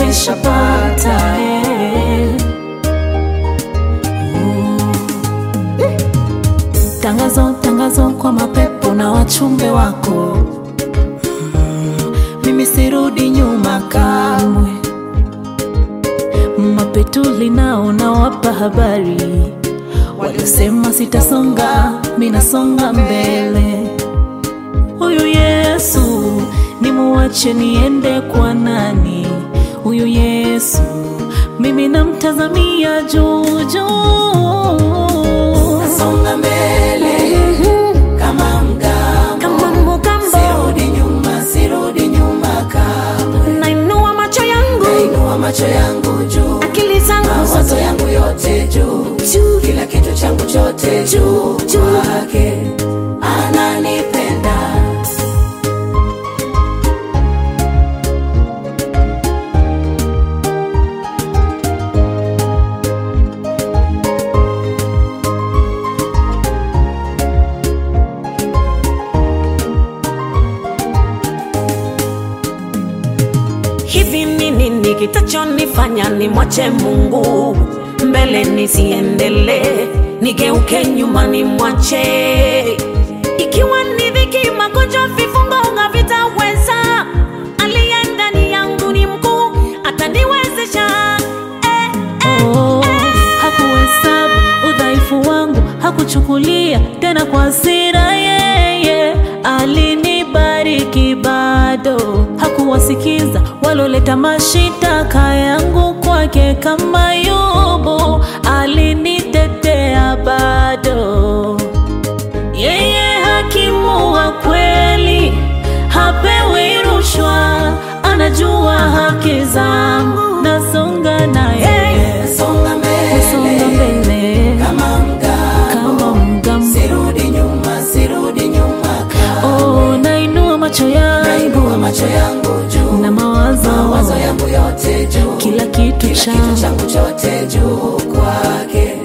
umeshapata eh. Uh. Tangazo, tangazo kwa mapepo na wachumbe wako Mm, mimi sirudi nyuma kamwe. Mapetuli nao nawapa habari, waliosema sitasonga, minasonga mbele. Huyu Yesu nimuache niende kwa nani? Huyu Yesu mimi namtazamia juu juu. Nasonga mbele kama mgambo, Kama mgambo sirudi nyuma, sirudi nyuma kamwe. nainua macho yangu, Nainua macho yangu juu, akili zangu mawazo yangu yote juu, juu kila kitu changu chote juu kwake, ananipenda hivi ni nini kitachonifanya nimwache mungu mbele nisiendelee nigeuke nyuma nimwache ikiwa ni dhiki magonjwa vifungo havitaweza aliye ndani yangu ni mkuu ataniwezesha eh, eh. Oh, hakuhesabu udhaifu wangu, hakuchukulia tena kwa hasira. Yeye alinibariki bado, hakuwasikiza waloleta mashitaka yangu kwake. Kama Yobu alinitetea bado. Yeye hakimu wa kweli, hapewi rushwa, anajua haki zangu, nasonga naye, songa nasonga mbele mbele kama mgambo, kama mgambo. sirudi nyuma, sirudi nyuma kamwe. Oh, nainua macho yangu Nainua macho yangu juu, na mawazo, mawazo yangu yote juu, kila kitu kila kitu changu changu chote juu kwake,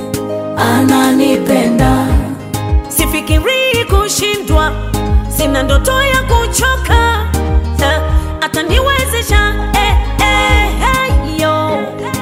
ananipenda sifikirii kushindwa sina ndoto ya kuchoka eh, ataniwezesha eh, eh, eh, yo.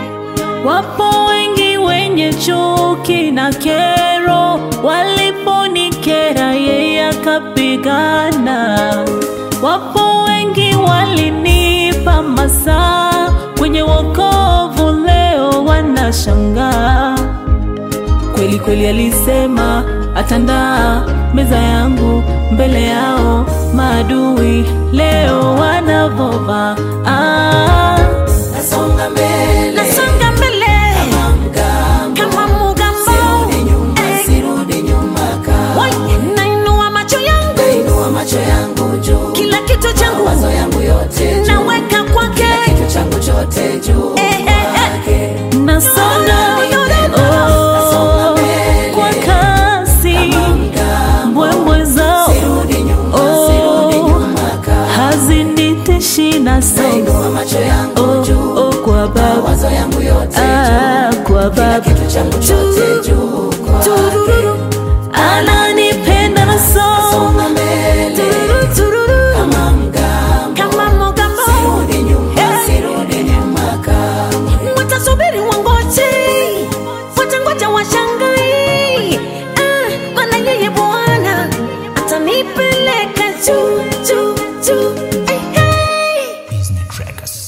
Wapo wengi wenye chuki na kero, waliponikera yeye akapigana. Wapo wengi walinipa masaa kwenye wokovu, leo wanashangaa. Kweli kweli alisema atandaa meza yangu mbele yao maadui, leo wanavova ah. nasonga mbele nasonga mbele kama mgambo, kama mugambo sirudi nyuma, Eh, sirudi nyuma kamwe. wai, nainua macho yangu Nainua macho yangu juu, kila kitu changu mawazo yangu yote juu, naweka kwake kitu changu chote juu Eh, eh, eh. kwake, nasonga oh, kwa kasi mgambo, mbwembwe zao sirudi nyuma, Oh. sirudi nyuma kamwe. haziniteshi na songa Nainua macho yangu oh, juu, oh, kwa baba mawazo yangu yote ah, juu, kwa kila baba kitu changu chote juu kwake, ananipenda na songa songa mbele kama mgambo, kama mugambo sirudi nyuma, Eh. sirudi nyuma kamwe. watasubiri wangoje watangoja washangai ah, maana yeye bwana atanipeleka juu juu juu hey, hey. Business Trackers.